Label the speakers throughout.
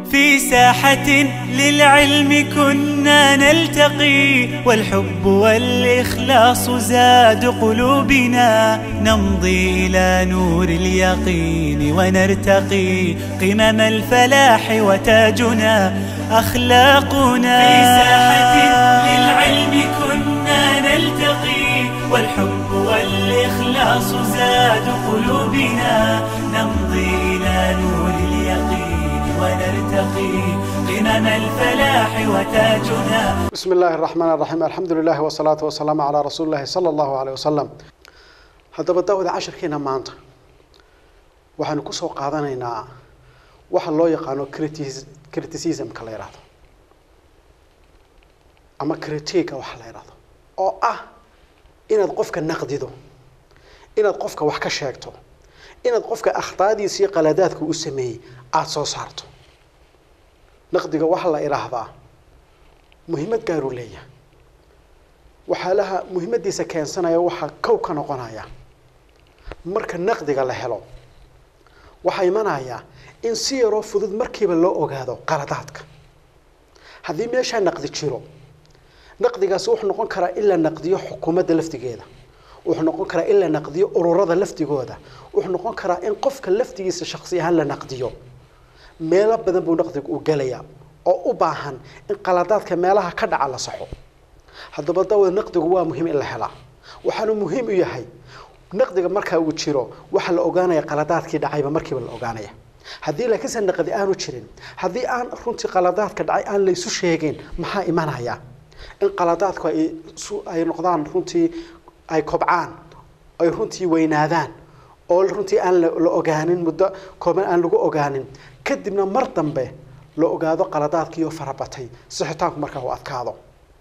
Speaker 1: في ساحة للعلم كنا نلتقي والحب والإخلاص زاد قلوبنا نمضي إلى نور اليقين ونرتقي قمم الفلاح وتاجنا أخلاقنا في ساحة للعلم كنا نلتقي والحب والإخلاص زاد قلوبنا نمضي إلى نور اليقين ونرتقي قمم الفلاح وتاجنا
Speaker 2: بسم الله الرحمن الرحيم الحمد لله والصلاة والسلام على رسول الله صلى الله عليه وسلم haddaba daawada cashirkeena maanta waxaanu kusoo qaadanaynaa waxa loo yaqaano critis- criticismka la yidhaahdo ama critica waxa la yidhaahdo oo ah inaad qofka naqdido inaad qofka wax ka sheegto inaad qofka akhtaadiisa iyo qaladaadka u sameeyey aada soo saarto naqdiga waxaa la idhaahdaa muhiimad gaaruu leeyahay waxyaalaha muhiimadiisa keensanaya waxaa kow ka noqonaya marka naqdiga la helo waxaa imanaya in si yaroo fudud markiiba loo ogaado qaladaadka haddii meeshaa naqdi jiro naqdigaasi wuxuu noqon karaa in la naqdiyo xukuumadda laftigeeda wuxuu noqon karaa in la naqdiyo ururada laftigooda wuxuu noqon karaa in qofka laftigiisa shaksi ahaan la naqdiyo meelo badan buu naqdigu u gelaya oo u baahan in qaladaadka meelaha ka dhaca la saxo haddaba dawada naqdigu waa muhiim in la helaa waxaanu muhiim u yahay naqdiga markaa uu jiro waxaa la ogaanaya qaladaadkii dhacayba markiiba la ogaanaya haddii laakiinse naqdi aanu jirin haddii aan runtii qaladaadka dhacay aan laysu sheegin maxaa imanaya in qaladaadku ay su- ay noqdaan runtii ay kobcaan ay runtii weynaadaan oo runtii aan la la ogaanin muddo kooban aan lagu ogaanin kadibna mar dambe la ogaado qaladaadkiioo farabatay sixitaanku markaa uu adkaado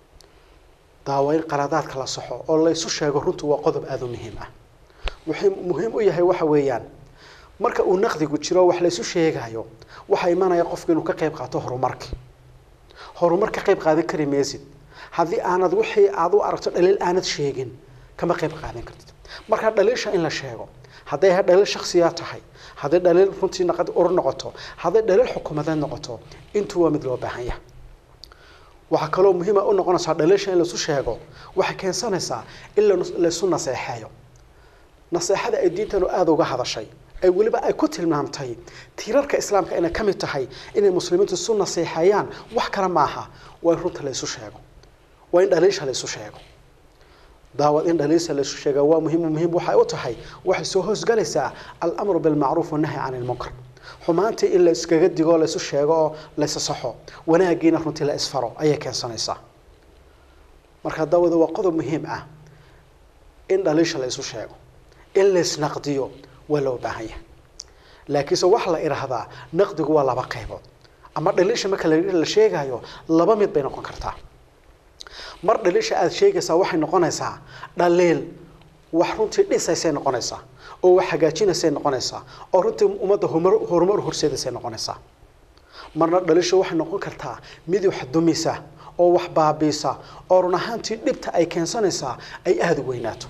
Speaker 2: daawa in qaladaadka la saxo oo laysu sheego runtu waa qodob aada u muhiim ah wuxuu muhiim u yahay waxa weeyaan marka uu naqdigu jiro wax laysu sheegayo waxaa imanaya qofku inuu ka qayb qaato horumarka horumar ka qayb qaadan kari maysid haddii aanad wixii aad u aragto dhaliil aanad sheegin kama qayb qaadan kartid marka dhaliisha in la sheego hadday ha dhaliil shaksiya tahay hadday dhaliil runtii naqad urur noqoto hadday dhaliil xukuumadeed noqoto intuu waa mid loo baahan yahay waxaa kaloo muhiima u noqonaysaa dhaliisha in laisu sheego waxay keensanaysaa in la- laysu naseexeeyo naseexada ay diintanu aada uga hadashay ay weliba ay ku tilmaamtay tiirarka islaamka inay ka mid tahay inay muslimiintu isu naseexeeyaan wax kale maaha waa in runta laysu sheego waa in dhaliisha laysu sheego daawad in dhaliisha laysu sheega waa muhiim muhiim waxay u tahay waxay soo hoosgalaysaa alamru bilmacruuf wanahyi can ilmunkar xumaantii in la iskaga digo o laysu sheego oo laysa saxo wanaagiina runtii la isfaro ayay keensanaysaa marka daawada waa qodob muhiim ah in dhaliisha la isu sheego in laysnaqdiyo waa loo baahan yahay laakiinse waxa la idhaahdaa naqdigu waa laba qaybood ama dhaliisha marka la la sheegayo laba mid bay noqon kartaa mar dhaliisha aada sheegaysaa waxay noqonaysaa dhaliil wax runtii dhisaysay noqonaysaa oo wax hagaajinaysay noqonaysaa oo runtii ummadda horumar horumar horseedaysay noqonaysaa marna dhaliisha waxay noqon kartaa mid wax dumisa oo wax baabiisa oo run ahaantii dhibta ay keensanaysaa ay aada u weynaato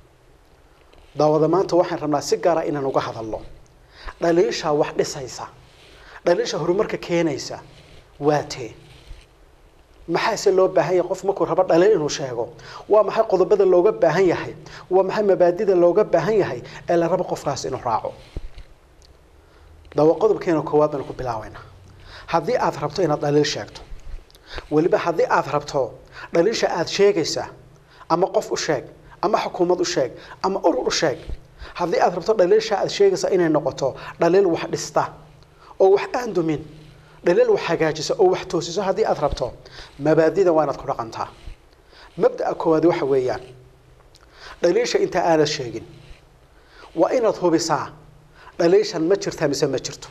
Speaker 2: daawada maanta waxaan rabnaa si gaara inaan uga hadalno dhaliisha wax dhisaysa dhaliisha horumarka keenaysa waa tee maxaase loo baahan yahay qof markuu rabo dhaliil inuu sheego waa maxay qodobada looga baahan yahay waa maxay mabaadida looga baahan yahay ee la rabo qofkaas inuu raaco daawa qodobkeena koowaad baynu ku bilaabaynaa haddii aad rabto inaad dhaliil sheegto weliba haddii aad rabto dhaliisha aada sheegaysa ama qof u sheeg ama xukuumad u sheeg ama urur u sheeg haddii aad rabto dhaliilsha aada sheegaysa inay noqoto dhaliil wax dhista oo wax aan dumin dhaliil wax hagaajisa oo wax toosiso haddii aad rabto mabaadida waa inaad ku dhaqantaa mabda'a koowaad waxa weeyaan dhaliisha inta aanad sheegin waa inaad hubisaa dhaliishan ma jirtaa mise ma jirto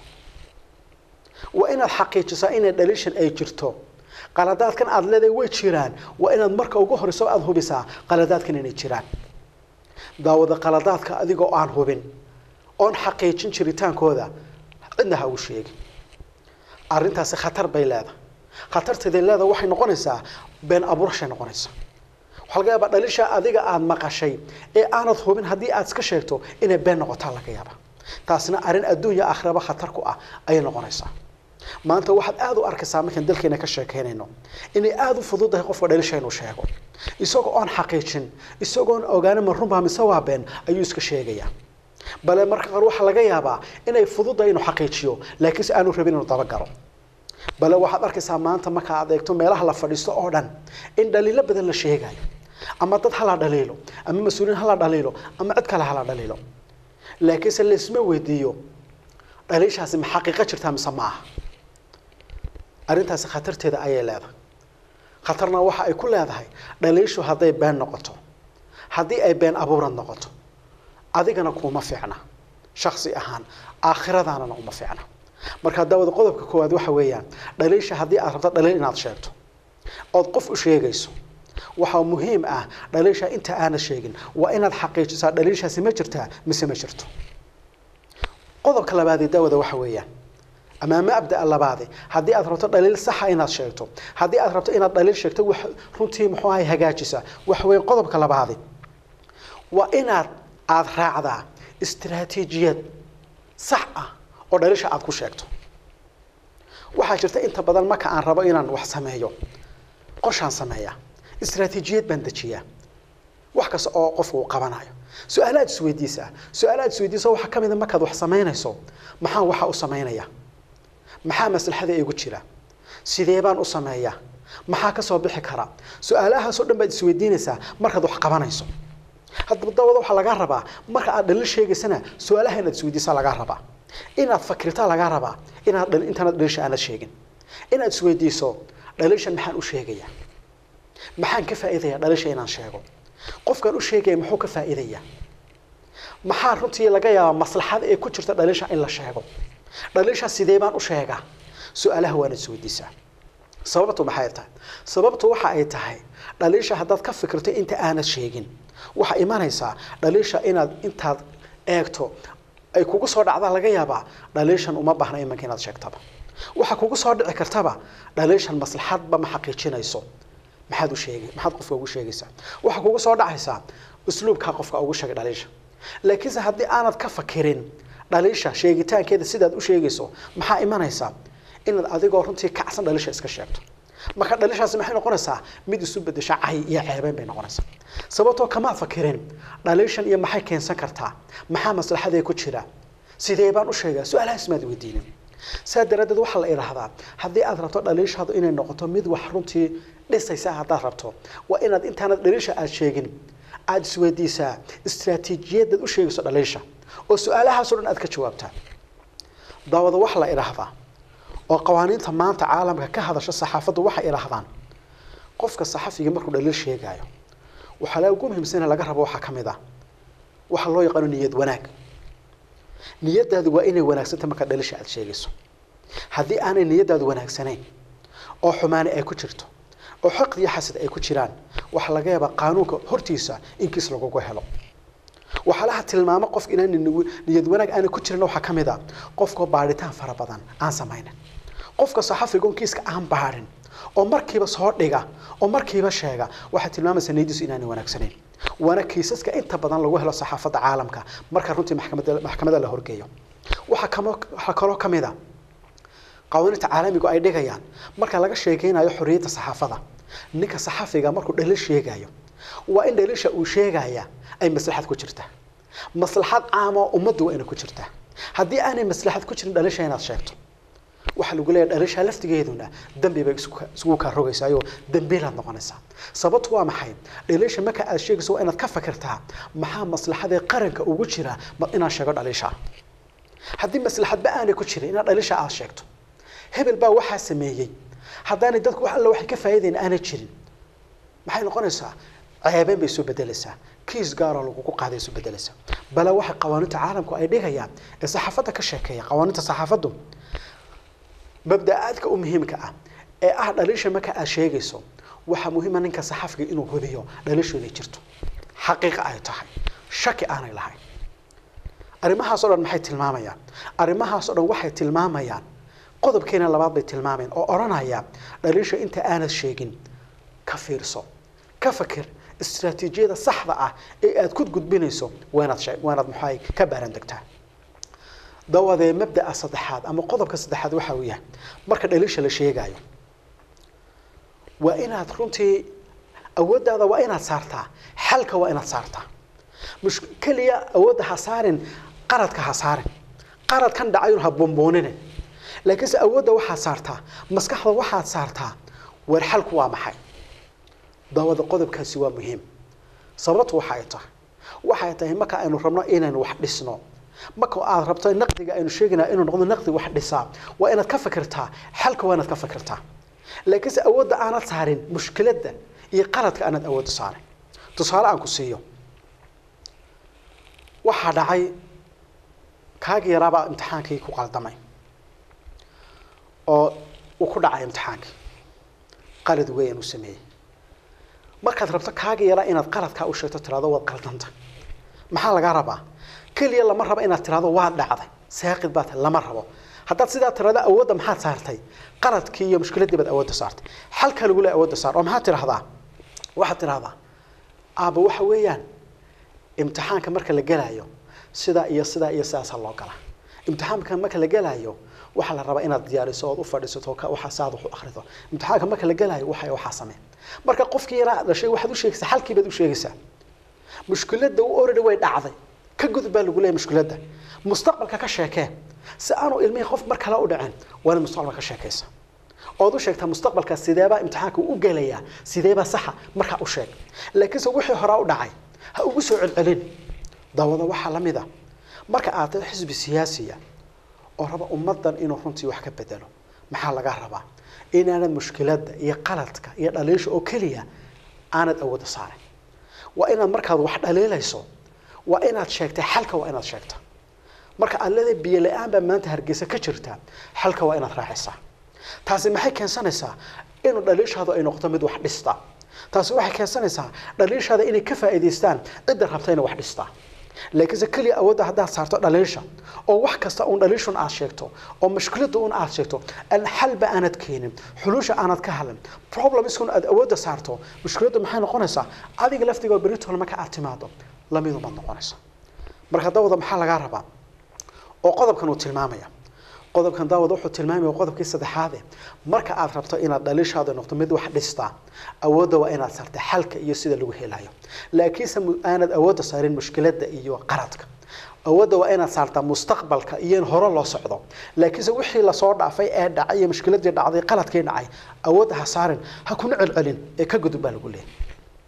Speaker 2: waa inaad xaqiijisaa inay dhaliishan ay jirto qaladaadkan aada leedahay way jiraan waa inaad marka ugu horeyso aada hubisaa qaladaadkan inay jiraan daawada qaladaadka adigoo aan hubin oon xaqiijin jiritaankooda cidna ha uu sheegin arrintaasi khatar bay leedahay khatarteeday leedahay waxay noqonaysaa been abuurashay noqonaysaa waxaa laga yaabaa dhalisha adiga aada maqashay ee aanad hubin haddii aad iska sheegto inay been noqotaa laga yaaba taasina arrin adduunya aakhiraba khatar ku ah ayay noqonaysaa maanta waxaad aada u arkaysaa markaan dalkeena ka sheekeynayno inay aada u fududahay qofka dhalisha inuu sheego isagoo oon xaqiijin isagoon ogaanin ma runbaa mise waa been ayuu iska sheegayaa bale marka qaar waxaa laga yaabaa inay fududahay inuu xaqiijiyo laakiinse aanu rabin inuu dabagalo bale waxaad arkaysaa maanta marka aad eegto meelaha la fadhiisto oo dhan in dhaliilo badan la sheegayo ama dad hala dhaliilo ama mas-uuliyiin hala dhaliilo ama cid kale hala dhaliilo laakiinse laisma weydiiyo dhaliishaasi ma xaqiiqo jirtaa mise ma aha arrintaasi khatarteeda ayay leedahay khatarna waxa ay ku leedahay dhaliishu hadday been noqoto haddii ay been abuurad noqoto adigana kuuma fiicna shaksi ahaan aakhiradaanana uma fiicna marka daawada qodobka koowaad waxa weeyaan dhaliisha haddii aad rabto dhaliil inaad sheegto ood qof u sheegayso waxaa muhiim ah dhaliisha inta aanad sheegin waa inaad xaqiijisaa dhaliishaasi ma jirtaa mise ma jirto qodobka labaadee daawada waxa weeyaan ama mabdaa labaadi haddii aad rabto dhaliil saxa inaad sheegto haddii aad rabto inaad dhaliil sheegto wax runtii muxuu ahay hagaajisa waxa weeye qodobka labaadi waa inaad aada raacdaa istiraatiijiyad sax ah oo dhaliisha aada ku sheegto waxaa jirta inta badan marka aan rabo inaan wax sameeyo qorshaan sameeya istiraatiijiyad baan dejiyaa wax kasta oo qofku uu qabanayo su-aalaad isweydiisaa su-aalaad isweydiisa waxaa ka mid a markaad wax samaynayso maxaan waxa u samaynaya maxaa maslaxada igu jira sidee baan u sameeyaa maxaa ka soo bixi kara su-aalahaasoo dhan baad isweydiinaysaa markaad wax qabanayso haddaba dawada waxaa lagaa rabaa marka aad dhaliil sheegaysana su-aalaha inaad isweydiisaa lagaa rabaa inaad fakirtaa lagaa rabaa inaad intaanad dhaliisha aanad sheegin inaad isweydiiso dhaliishan maxaan u sheegayaa maxaan ka faa'iidayaa dhaliisha inaan sheego qofkaan u sheegaya muxuu ka faa'iidayaa maxaa runtii laga yaabaa maslaxada ee ku jirta dhaliisha in la sheego dhaliisha sidee baan u sheegaa su-aalaha waana isweydiisaa sababtu maxay tahay sababtu waxa ay tahay dhaliisha haddaad ka fikirto inta aanad sheegin waxaa imanaysaa dhaliisha inaad intaad eegto ay kugu soo dhacdaa laga yaabaa dhaliishan uma baahna imanka inaad sheegtaba waxaa kugu soo dhici kartaba dhaliishan maslaxadba ma xaqiijinayso maxaad u sheegay maxaad qofka ugu sheegaysaa waxaa kugu soo dhacaysaa usluubkaa qofka ugu sheegay dhaliisha laakiinse haddii aanad ka fakirin dhaliisha sheegitaankeeda sidaad u sheegayso maxaa imanaysaa inaad adigoo runtii kacsan dhaliisha iska sheegto marka dhaliishaasi maxay noqonaysaa mid isu bedesha cay iyo ceebeyn bay noqonaysaa sababtoo kamaad fakirin dhaliishan iyo maxay keensan kartaa maxaa maslaxadee ku jira sidee baan u sheegaa su-aalahaas maad weydiinin saa daraaddeed waxaa la idhaahdaa haddii aad rabto dhaliishaadu inay noqoto mid wax runtii dhisaysa haddaad rabto waa inaad intaanad dhaliisha aad sheegin aada isweydiisaa istraatiijiyadaad u sheegayso dhaliisha oo su-aalahaasoo dhan aad ka jawaabtaa daawada waxa la idhaahdaa oo qawaaniinta maanta caalamka ka hadasha saxaafaddu waxay idhaahdaan qofka saxafiga markuu dhaliil sheegaayo waxaa la ugu muhiimsana laga rabo waxaa ka mid ah waxaa loo yaqaano niyad wanaag niyadaadu waa inay wanaagsanta markaad dhaliisha aada sheegayso haddii aanay niyadaadu wanaagsanayn oo xumaani ay ku jirto oo xaqd iyo xasad ay ku jiraan waxaa laga yaabaa qaanuunka hortiisa in kiis lagugu helo waxaalaha tilmaamo qofka inaan niyad wanaag aanay ku jirin waxaa ka mid a qofkoo baadhitaan fara badan aan samaynin qofka saxafiga on kiiska aan baadhin oo markiiba soo dhiga oo markiiba sheega waxay tilmaamaysaa niyadiisu inaanay wanaagsanayn waana kiisaska inta badan lagu helo saxaafadda caalamka marka runtii maxkamada maxkamada la horgeeyo waxaa kamo waxaa kaloo ka mid a qawaaniinta caalamigu ay dhigayaan marka laga sheekeynayo xorriyadda saxaafada ninka saxafiga markuu dhaliil sheegayo waa in dhaliisha uu sheegaya ay maslaxad ku jirtaa maslaxad caama ummaddu waa inay ku jirtaa haddii aanay maslaxad ku jirin dhaliisha inaad sheegto waxaa lagu leeyahay dhaliisha laftigeeduna dambi bay isugu kaa rogaysaayo dambiilaad noqonaysaa sababtu waa maxay dhaliisha marka aad sheegayso waa inaad ka fakirtaa maxaa maslaxadee qaranka ugu jira inaan sheego dhaliisha haddii maslaxadba aanay ku jirin inaad dhaliisha aad sheegto hebel baa waxaa sameeyey haddaanay dadku wax alla waxay ka faa'iidayn aanay jirin maxay noqonaysaa ceebeen bay soo bedelaysaa kiis gaaroo lagugu qaaday soo bedelaysaa bale waxay qawaaniinta caalamku ay dhigayaan ee saxaafadda ka sheekeeya qawaaniinta saxaafaddu mabda-aadka u muhiimka ah ee ah dhaliisha marka aad sheegayso waxaa muhiima ninka saxafiga inuu hubiyo dhaliishu inay jirto xaqiiqa ay tahay shaki aanay lahayn arrimahaas o dhan maxay tilmaamayaan arrimahaas o dhan waxay tilmaamayaan qodobkeena labaad bay tilmaamayaan oo odhanaya dhaliisha inta aanad sheegin ka fiirso ka fakir istraatiijiyada saxda ah ee aad ku gudbinayso waanaad shee waanaad maxay ka baaran degtaa dawadee mabda'a saddexaad ama qodobka saddexaad waxa uu yahay marka dhaliisha la sheegayo waa inaad runtii awooddaada waa inaad saartaa xalka waa inaad saartaa mush keliya awoodda ha saarin qaradka ha saarin qarad kan dhacayun ha bomboonine laakiinse awoodda waxaad saartaa maskaxda waxaad saartaa weer xalku waa maxay dawada qodobkaasi waa muhiim sababtu waxa ay tahay waxay tahay marka aynu rabno inaynu wax dhisno marka aad rabto naqdiga aynu sheegaynaa inuu noqdo naqdi wax dhisaa waa inaad ka fikirtaa xalka waa inaad ka fikirtaa laakiinse awoodda aanad saarin mushkiladda iyo qaladka aanad awoodda saarin tusaale aan ku siiyo waxaa dhacay kaagii yaraabaa imtixaankii ku qaldamay oo uu ku dhacay imtixaankii qalad weyn uu sameeyey markaad rabto kaagii yaraa inaad qaladkaa u sheegto tirahdo waad qaldanta maxaa lagaa rabaa keliya lama rabo inaad tirahdo waad dhacday saaqid baa tahay lama rabo haddaad sidaa tirahdo awoodda maxaad saartay qaladkii iyo mushkiladdii baad awoodda saartay xalka lagu le awoodda saar oo maxaad tirahdaa waxaad tirahdaa aaba waxa weeyaan imtixaanka marka la gelaayo sidaa iyo sidaa iyo sidaasaa loo galaa imtixaanka marka la gelaayo waxaa la rabaa inaad diyaariso ood u fadhiisato waxa saad wax u akhrido imtixaanka marka la gelaayo waxa waxaa samee marka qofkii yaraa dhashay waxaad u sheegaysaa xalkii baad u sheegaysaa mushkiladda u already way dhacday ka gudub baa lagu leeyahay mushkiladda mustaqbalka ka sheekee si aanu ilmihii qof mar kale u dhicin waa inaad mustaqbalka ka sheekaysa ood u sheegtaa mustaqbalka sideebaa imtixaanka u gelayaa sideebaa saxa markaa u sheeg laakiinse wixii horaa u dhacay ha ugu soo celcelin dawada waxaa la mid a marka aad tahay xisbi siyaasiya oo raba ummaddan inuu runtii wax ka bedelo maxaa laga rabaa inaanad mushkiladda iyo qaladka iyo dhaliisha oo keliya aanad awoodda saarin waa inaad markaad wax dhaliilayso waa inaad sheegtay xalka waa inaad sheegta marka aad leedahay biyo la-aan baa maanta hargeysa ka jirta xalka waa inaad raacisaa taasi maxay keensanaysaa inuu dhaliishaadu ay noqoto mid wax dhista taasi waxay keensanaysaa dhaliishaada inay ka faa'iidaystaan cidda rabta inay wax dhistaa laakiinse keliya awoodda haddaad saarto dhaliisha oo wax kasta uun dhaliishun aad sheegto oo mushkiladda un aad sheegto aan xalba aanad keenin xulusha aanad ka hadlin problemskun aad awoodda saarto mushkiladdu maxay noqonaysaa adiga laftigoo beritol marka aad timaado lamidu baad noqonaysa marka dawada maxaa lagaa rabaa oo qodobkan uu tilmaamaya qodobkan daawad wuxuu tilmaamaya qodobkii saddexaade marka aad rabto inaad dhaliishaada noqdo mid wax dhistaa awoodda waa inaad saarta xalka iyo sida lagu helayo laakiinse aanad awoodda saarin mushkiladda iyo qaradka awoodda waa inaad saartaa mustaqbalka iyo in hore loo socdo laakiinse wixii lasoo dhaafay ee dhacay iyo mushkiladii dhacday qaladkii dhacay awoodda ha saarin ha kuna celcelin ee ka gudub baa lagu leeyahay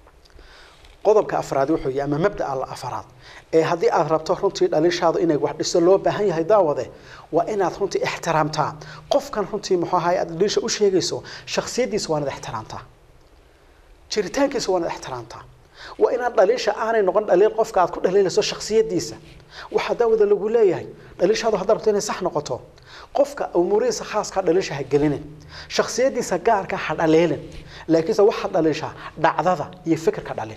Speaker 2: qodobka afraad wuxuu yahay ama mabda'a la afraad ee haddii aad rabto runtii dhaliishaadu inay wax dhiso loo baahan yahay daawade waa inaad runtii ixtiraamtaa qofkan runtii muxuu ahaay aad dhaliisha u sheegayso shakhsiyaddiisa waa inaad ixtiraamtaa jiritaankiisa waa inaad ixtiraamtaa waa inaad dhaliisha aanay noqon dhaliil qofka aad ku dhaliilayso shakhsiyaddiisa waxaa daawada lagu leeyahay dhaliishaadu haddaad rabto inay sax noqoto qofka umuurihiisa khaaska dhaliisha ha gelinin shakhsiyaddiisa gaarka ha dhaliilin laakiinse waxaad dhaliishaa dhacdada iyo fikirka dhalin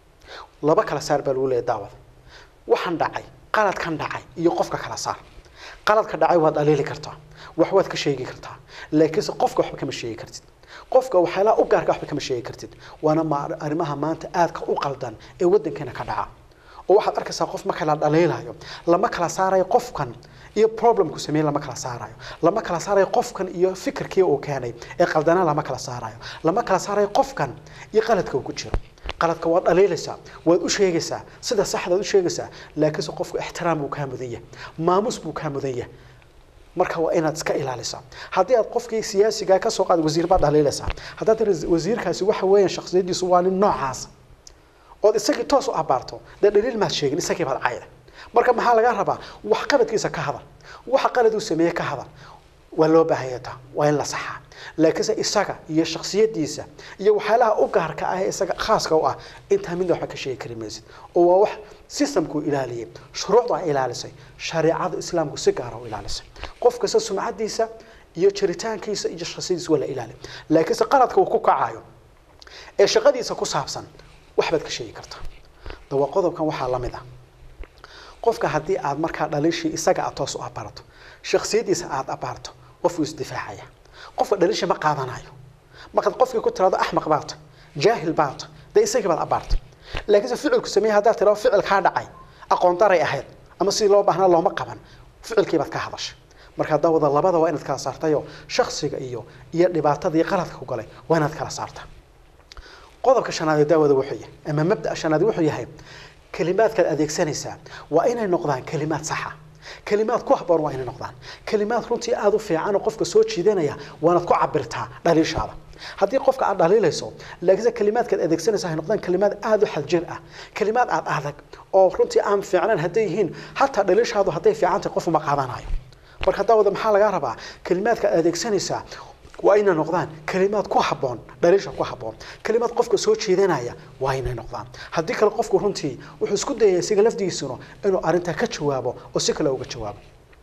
Speaker 2: laba kala saar baa lagu leeyahay daawada waxaan dhacay qaladkan dhacay iyo qofka kala saar qaladka dhacay waad dhaliili kartaa wax waad ka sheegi kartaa laakiinse qofka waxba kama sheegi kartid qofka waxyaalaha u gaarka waxba kama sheegi kartid waana ma arrimaha maanta aadka u qaldan ee waddankeena ka dhaca oo waxaad arkaysaa qof marka la dhaliilayo lama kala saarayo qofkan iyo problemku sameeyey lama kala saarayo lama kala saarayo qofkan iyo fikirkii uu keenay ee qaldana lama kala saarayo lama kala saarayo qofkan iyo qaladka uu ku jiro qaladka waad dhaliilaysaa waad u sheegaysaa sida saxdaad u sheegaysaa laakiinse qofku ixtiraam buu kaa mudan yahay maamus buu kaa mudan yahay marka waa inaad iska ilaalisaa haddii aad qofkii siyaasiga ka soo qaad wasiir baad dhaliilaysaa haddaad tiri wasiirkaasi waxa weeyaan shakhsiyaddiisu waa nin noocaas ood isagii toos u abaarto dee dhaliil maad sheegin isagii baad cayda marka maxaa laga rabaa wax qabadkiisa ka hadal waxa qalad uu sameeye ka hadal waa loo baahanya taa waa in la saxaa laakiinse isaga iyo shakhsiyaddiisa iyo waxyaalaha u gaarka ah ee isaga khaaska u ah intaa midna waxba ka sheegi kari maysid oo waa wax systemku ilaaliyay shuruucda ay ilaalisay shareecada islaamku si gaara u ilaalisay qof kasta sumcadiisa iyo jiritaankiisa iyo shakhsiyadiisa waa la ilaaliy laakiinse qaladka uu ku kacayo ee shaqadiisa ku saabsan waxbaad ka sheegi kartaa dawa qodobkan waxaa la mid ah qofka haddii aad markaa dhaliishii isaga aad toos u abaarto shakhsiyaddiisa aad abaarto qofku isdifaacaya qofka dhaliisha ma qaadanayo markaad qofkii ku tirado axmaq baata jaahil baata dee isagii baad abaarta laakiinse ficilku sameeye haddaad tirado ficil kaa dhacay aqoon daray ahayd ama sidii loo baahnaa looma qaban ficilkii baad ka hadashay marka daawada labada waa inaad kala saartayo shaksiga iyo iyo dhibaatadii qaladka ku galay waa inaad kala saartaa qodobka shanaad ee daawada wuxuu yahay ama mabda shanaad wuxuu yahay kalimaadkaad adeegsanaysaa waa inay noqdaan kalimaad saxa kalimaad ku habboon waa inay noqdaan kalimaad runtii aada u fiican oo qofka soo jiidanaya waanaad ku cabirtaa dhaliishaada haddii qofka aad dhaliilayso laakiinse kalimaadkaad adeegsanaysa hay noqdaan kalimaad aada u xaljir ah kalimaad aad adag oo runtii aan fiicnayn hadday yihiin hataa dhaliishaadu hadday fiican tahay qof uma qaadanayo marka daawada maxaa lagaa rabaa kalimaadka aad adeegsanaysaa waa inay noqdaan kalimaad ku habboon dhaliisha ku habboon kalimaad qofka soo jeedanaya waa inay noqdaan haddii kale qofku runtii wuxuu isku dayaya isaga lafdigiisuna inuu arrintaa ka jawaabo oo si kale uga jawaabo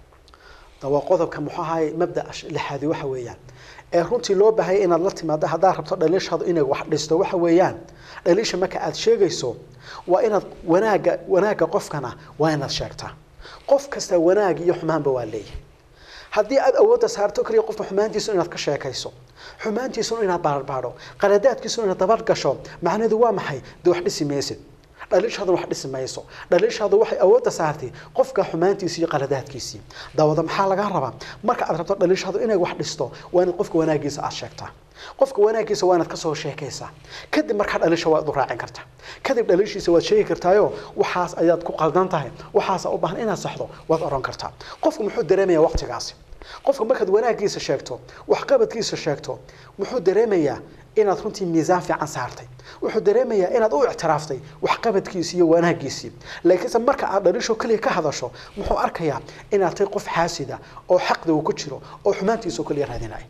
Speaker 2: waa qodobka muxuu ahaay mabda lixaadi waxa weeyaan ee runtii loo baahaya inaad la timaado haddaad rabto dhaliishaadu inay wax dhisto waxa weeyaan dhaliisha marka aad sheegayso waa inaad wanaagga wanaagga qofkana waa inaad sheegtaa qof kasta wanaag iyo xumaanba waa leeyahay haddii aad awoodda saarto kaliya qofka xumaantiisu inaad ka sheekayso xumaantiisuna inaad baarbaadho qaladaadkiisuna inaad dabargasho macnaheedu waa maxay dee wax dhisi maysid dhaliishaadu wax dhisi mayso dhaliishaadu waxay awoodda saartay qofka xumaantiisi iyo qaladaadkiisii daawada maxaa lagaa rabaa marka aad rabto dhaliishaadu inay wax dhisto waa inaad qofka wanaagiisa aad sheegtaa qofka wanaagiisa waa inaad kasoo sheekaysaa kadib markaa dhaliisha waad u raacin kartaa kadib dhaliishiisa waad sheegi kartaayo waxaas ayaad ku qaldan tahay waxaasa u baahan inaad saxdo waad oran kartaa qofku muxuu dareemayaa waqtigaasi qofka markaad wanaagiisa sheegto waxqabadkiisa sheegto muxuu dareemayaa inaad runtii miisaan fiican saartay wuxuu dareemayaa inaad u ictiraaftay waxqabadkiisii iyo wanaagiisii laakiinse marka aad dhaliisho keliya ka hadasho muxuu arkayaa inaad tahay qof xaasida oo xaqda uu ku jiro oo xumaantiisa oo keliya raadinaya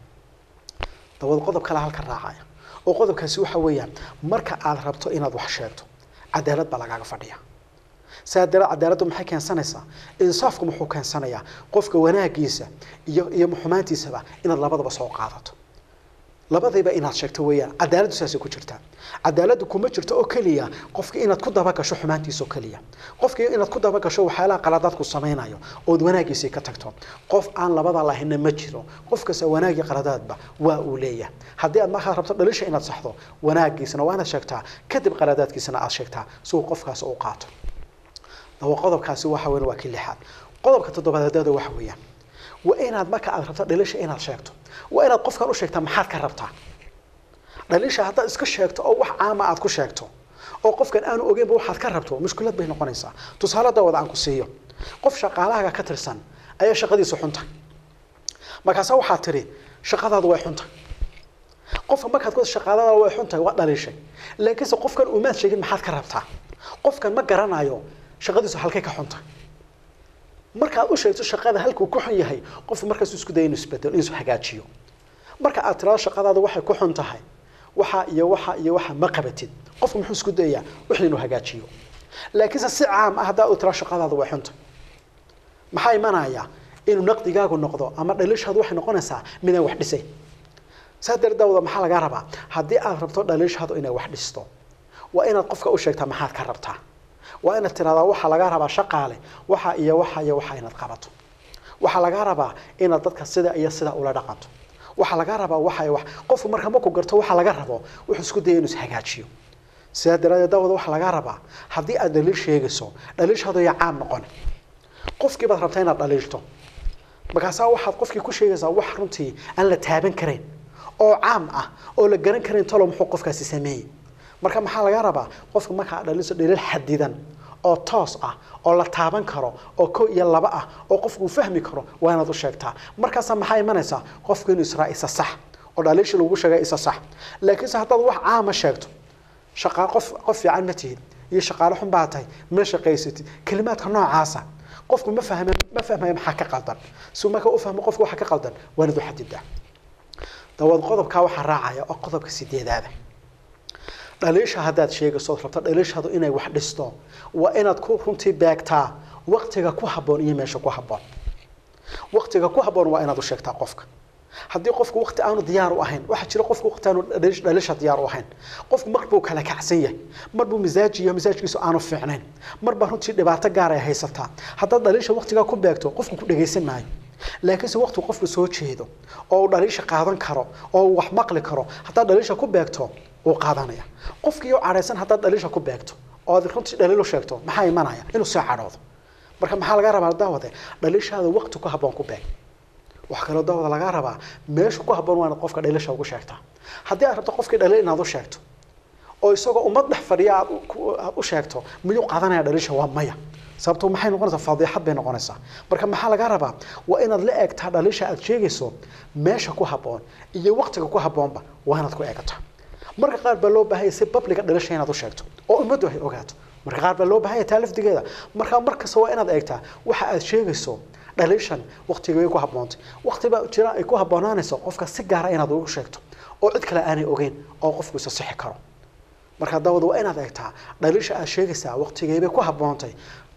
Speaker 2: dabad qodob kale halka raacaya oo qodobkaasi waxa weeyaan marka aad rabto inaad wax sheegto cadaalad baa lagaaga fadhiya saa dara cadaaladdu maxay keensanaysaa insaafku muxuu keensanayaa qofka wanaagiisa iyo iyo xumaantiisaba inaad labadaba soo qaadato labadayba inaad sheegto weeyaan cadaaladdu saasay ku jirtaa cadaaladdu kuma jirto oo keliya qofka inaad ku dabagasho xumaantiisa oo keliya qofka inaad ku dabagasho waxyaalaha qaladaadku samaynayo ood wanaagiisii ka tagto qof aan labada lahayna ma jiro qof kasta wanaag iyo qaladaadba waa uu leeyahay haddii aad markaad rabto dhalisha inaad saxdo wanaagiisana waa inaad sheegtaa kadib qaladaadkiisana aad sheegtaa si uu qofkaas u qaato dawa qodobkaasi waxa weyn waa kii lixaad qodobka toddobaadada waxa weeyaan waa inaad marka aad rabto dhalisha inaad sheegto waa inaad qofkan u sheegtaa maxaad ka rabtaa dhalisha haddaad iska sheegto oo wax caama aad ku sheegto oo qofkan aanu ogeynba waxaad ka rabto mushkilad bay noqonaysaa tusaale dawada aan ku siiyo qof shaqaalahaga ka tirsan ayaa shaqadiisu xunta markaasa waxaad tidhi shaqadaadu way xunta qofka markaad ku shaqaadadaada way xuntahay waa dhaliishay laakiinse qofkan umaad sheegin maxaad ka rabtaa qofkan ma garanayo shaqadiisu halkay ka xunta markaad u sheegto shaqada halkuu ku xun yahay qofku markaasuu isku daya inuu isbedelo inuu hagaajiyo marka aad tiraado shaqadaada waxay ku xun tahay waxa iyo waxa iyo waxa ma qabatid qofku muxuu isku dayaa wixii inuu hagaajiyo laakiinse si caam ah haddaa uu tiraado shaqadaada way xunta maxaa imanaya inuu naqdigaagu noqdo ama dhaliishaadu waxay noqonaysaa midaan wax dhisay saa dardaawda maxaa lagaa rabaa haddii aad rabto dhaliishaadu inay wax dhisto waa inaad qofka u sheegtaa maxaad ka rabtaa waa inaad tiraahdaa waxaa lagaa rabaa shaqaale waxa iyo waxa iyo waxa inaad qabato waxaa lagaa rabaa inaad dadka sida iyo sida ula dhaqanto waxaa lagaa rabaa waxa iyo wax qofku marka markuu garto waxa laga rabo wuxuu isku daya inuu ishagaajiyo sidaa daraadeed daawada waxaa lagaa rabaa haddii aad dhaliil sheegayso dhaliishaadu ya caam noqon qofkii baad rabtaa inaad dhaliilto markaasaa waxaad qofkii ku sheegaysaa wax runtii aan la taaban karayn oo caam ah oo la garan karayn talo muxuu qofkaasi sameeyey marka maxaa laga rabaa qofka markaa dhaliso dhaliil xadidan oo toos ah oo la taaban karo oo ko iyo laba ah oo qofku uu fahmi karo waa inaad u sheegtaa markaasaa maxaa imanaysaa qofku inuu israa isa sax oo dhaliisha lagu sheega isa sax laakiinse haddaad wax caama sheegto shaqaa qof qof fiican ma tihid iyo shaqaale xun baa tahay ma shaqaysatid kelimaadka noocaasa qofku ma fahme ma fahmayo maxaa ka qaldan si marka u fahmo qofku waxa ka qaldan waa inaad u xadidaa dawaad qodobkaa waxaa raacaya oo qodobka sideedaada dhaliisha haddaad sheegayso rabto dhaliishaadu inay wax dhisto waa inaad ku runtii beegtaa waqtiga ku habboon iyo meesha ku habboon waqtiga ku habboon waa inaad u sheegtaa qofka haddii qofku waqti aanu diyaar u ahayn waxaa jira qofku waqti aanu dhaliisha diyaar u ahayn qofku mar buu kala kacsan yahay mar buu misaajiyo misaajkiisu aanu fiicnayn mar baa runtii dhibaato gaar ay haysataa haddaad dhaliisha waqtigaa ku beegto qofku ku dhegaysan maayo laakiinse waqti qofku soo jeedo oo uu dhaliisha qaadan karo oo uu wax maqli karo haddaad dhaliisha ku beegto wuu qaadanaya qofkii oo cadhaysan haddaad dhaliisha ku beegto oo aad runtii dhaliil u sheegto maxaa imanaya inuu soo cadhoodo marka maxaa laga rabaa daawade dhalishaada waqti ku habboon ku beeg waxaa kaloo daawada lagaa rabaa meesha ku habboon waa inaad qofka dhalisha ugu sheegtaa haddii aad rabto qofkii dhalil inaad u sheegto oo isagoo ummad dhex fadhiya aad u- ku- aad u sheegto miyuu qaadanaya dhalisha waa maya sababto maxay noqonaysaa faadiixad bay noqonaysaa marka maxaa laga rabaa waa inaad la eegtaa dhalisha aad sheegayso meesha ku habboon iyo waqtiga ku habboonba waa inaad ku eegataa marka qaar baa loo baahanya si babliga dhalisha inaad u sheegto oo ummaddu ay ogaato marka qaar baa loo baahanya taa lafdigeeda marka markasta waa inaad eegtaa waxa aad sheegayso dhalishan waqtigay ku habboontay waqti baa jira ay ku habboonaanayso qofka si gaara inaad ugu sheegto oo cid kale aanay ogeyn oo qofku isa sixi karo marka daawada waa inaad eegtaa dhalisha aad sheegaysaa waqtigeybay ku habboontay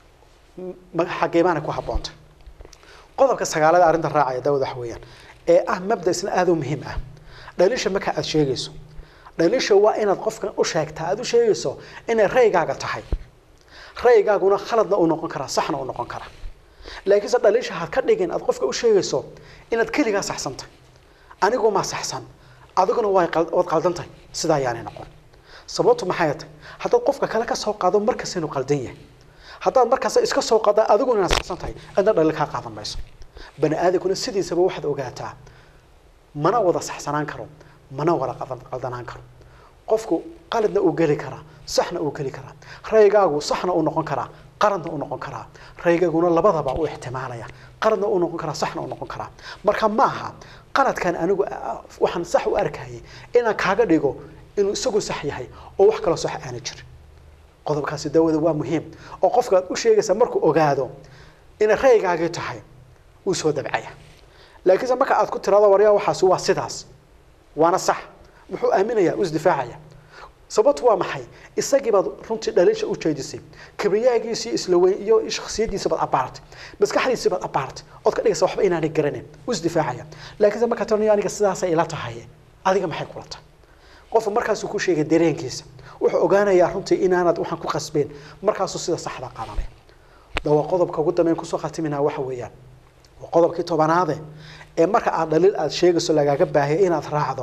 Speaker 2: ma- xageebaana ku habboontay qodobka sagaalada arrinta raacaya daawada waxa weeyaan ee ah mabda isna aad u muhiim ah dhalisha marka aad sheegayso dhalisha waa inaad qofkan u sheegtaa aad u sheegayso inay raygaaga tahay raygaaguna khaladna uu noqon karaa saxna uu noqon karaa laakiinse dhalisha had ka dhigin aad qofka u sheegayso inaad keligaa saxsantahay anigu ma saxsan adiguna way qal- waad qaldantahay sidaa ayaanay noqon sababtu maxay tahay haddaad qofka kale ka soo qaado markas inuu qaldan yahay haddaad markaas iska soo qaada adiguna inaad saxsan tahay cidna dhalil kaa qaadan mayso bani aadamkuna sidiisaba waxaad ogaataa mana wada saxsanaan karo mana wada qaldan- qaldanaan karo qofku qaladna uu geli karaa saxna uu geli karaa raygaagu saxna uu noqon karaa qaladna uu noqon karaa raygaaguna labadaba uu ixtimaalaya qaladna uu noqon karaa saxna uu noqon karaa marka maaha qaladkan anigu ah, waxaan sax u arkayay inaan kaaga dhigo inuu isagu sax yahay oo wax kaloo sax aana jirin qodobkaasi daawada waa muhiim oo qofka aad u sheegaysa markuu ogaado inay raygaagii tahay wuu soo dabcaya laakiinse marka aad ku tirado waryaa waxaasi waa sidaas waana sax muxuu aaminayaa u isdifaacaya sababtu waa maxay isagii baad runtii dhaliisha u jeedisay kibriyaagiisii isla weyn iyo shakhsiyadiisa baad abaartay maskaxdiisii baad abaartay ood ka dhigaysa waxba inaanay garanin u isdifaacaya laakiinse markaa tiranayo aniga sidaasay ila tahay adiga maxay kula tahay qofka markaasuu ku sheegay dareenkiisa wuxuu ogaanayaa runtii inaanad waxaan ku qasbeen markaasuu sida saxda qaadanaya dawa qodobka ugu dambeyn kusoo khatiminaa waxa weeyaan waa qodobkii tobanaade ee marka aad dhaliil aad sheegayso lagaaga baahaya inaad raacdo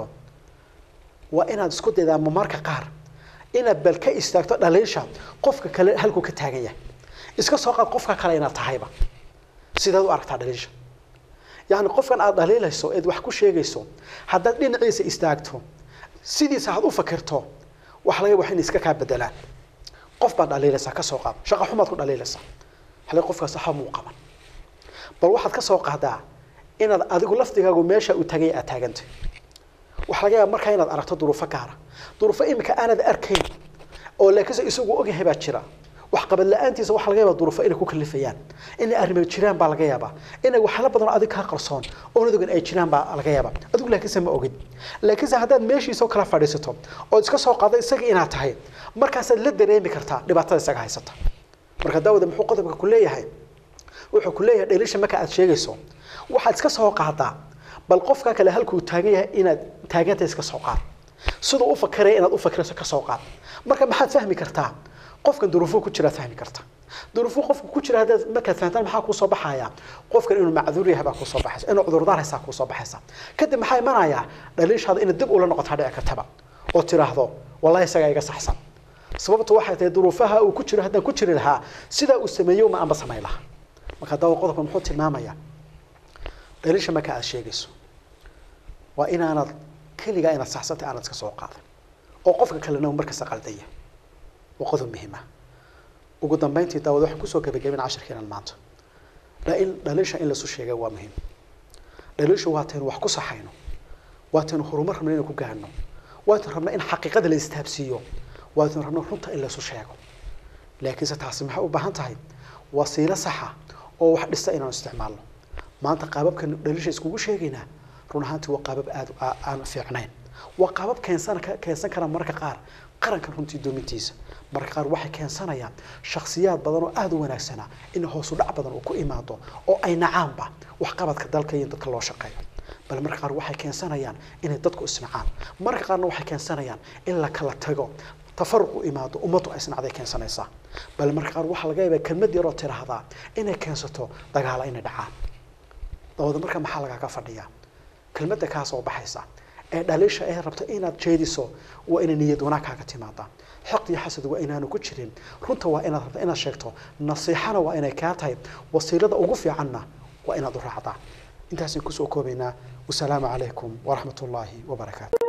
Speaker 2: waa inaad isku daydaa marka qaar inaad bal ka istaagto dhaliisha qofka kale halkuu ka taagan yahay iska soo qaad qofka kale inaad tahayba sidaad u aragtaa dhaliisha yacni qofkan aad dhaliilayso eed wax ku sheegayso haddaad dhinaciisa istaagto sidiisa had u fakirto waxa laga yaaba in iska kaa bedelaan qof baad dhaliilaysaa ka soo qaad shaqa xumaad ku dhaliilaysaa hale qofkaas waxa muu qaban bal waxaad ka soo qaadaa inaad adigu lafdigaagu meesha uu tagay aad taagantay waxaa laga yaaba markaa inaad aragto duruufo gaara duruufo imika aanad arkayn oo laakiinse isagu ogyahay baa jira wax qabad la-aantiisa waxaa laga yaabaa duruufo inay ku kalifayaan inay arrimo jiraan baa laga yaabaa inay waxyaalo badan oo adig kaa qarsoon oo nadogan ay jiraan baa laga yaabaa adigu laakiinse ma ogid laakiinse haddaad meeshiisa oo kala fadhiisato ood iska soo qaado isaga inaad tahay markaasaad la dareemi kartaa dhibaatada isaga haysata marka daawada muxuu qodobka ku leeyahay wuxuu ku leeyahay dheelisha marka aad sheegayso waxaad iska soo qaadaa bal qofka kale halkuu taagan yahay inaad taaganta iska soo qaad siduu u fakiraya inaad u fakirayso ka soo qaad marka maxaad fahmi kartaa qofkan duruufuu ku jiraad fahmi kartaa duruufuu qofku ku jira haddaad markaad fahantaan maxaa kuusoo baxaya qofkan inuu macduur yahay baa kuusoo baxaysa inuu cudurdaar haysaa kuusoo baxaysa kadib maxaa imanayaa dhaliishaada inaad dib ula noqotaa dhici kartaba oo tiraahdo wallahi isagaa iga saxsan sababtu waxay tahay duruufaha uu ku jiro haddaan ku jiri lahaa sidaa uu sameeyo ma anba samayn lahaa marka dawa qodobka muxuu tilmaamayaa dhaliisha marka aad sheegayso waa inaanad keligaa inaad saxsantay aanad iska soo qaadan oo qofka kalena uu markasta qaldaya waa qodob muhiim ah ugu dambeyntii daawad waxaan kusoo gebagabin cashirkeenan maanta la in dhaliisha in laisu sheega waa muhiim dhaliishu waa taynu wax ku saxayno waa taynu horumar rabno inaan ku gaarno waa taynu rabno in xaqiiqada la istaabsiiyo waa taynu rabno runta in laisu sheego laakiinse taasi maxay u baahan tahay wasiilo saxa oo wax dhista inaanu isticmaalno maanta qaababkan dhaliisha iskugu sheegaynaa run ahaantii waa qaabab aad aan fiicnayn waa qaabab keensan keensan kara mararka qaar qaranka runtii doomintiisa mararka qaar waxay keensanayaan shakhsiyaad badan oo aada u wanaagsana in hoosu dhac badan uu ku imaado oo ay nacaanba waxqabadka dalka iyo dadka loo shaqeeyo bal mararka qaar waxay keensanayaan inay dadku isnacaan mararka qaarna waxay keensanayaan in la kala tago tafaruq u imaado ummaddu ay isnacday keensanaysaa bal mararka qaar waxaa laga yaabaa kelmad yaroo tiraahdaa inay keensato dagaala inay dhacaan dabada marka maxaa lagaaga fadhiyaa kelmadda kaa soo baxaysa ee dhaliisha ee rabta inaad jeediso waa inay niyad wanaag kaaga timaadaan xaqd iyo xasad waa inaanu ku jirin runta waa inaad rabta inaad sheegto nasiixana waa inay kaa tahay wasiilada ugu fiicanna waa inaad u raacdaa intaasay kusoo koobaynaa wasalaamu calaykum waraxmat ullaahi wabarakaatu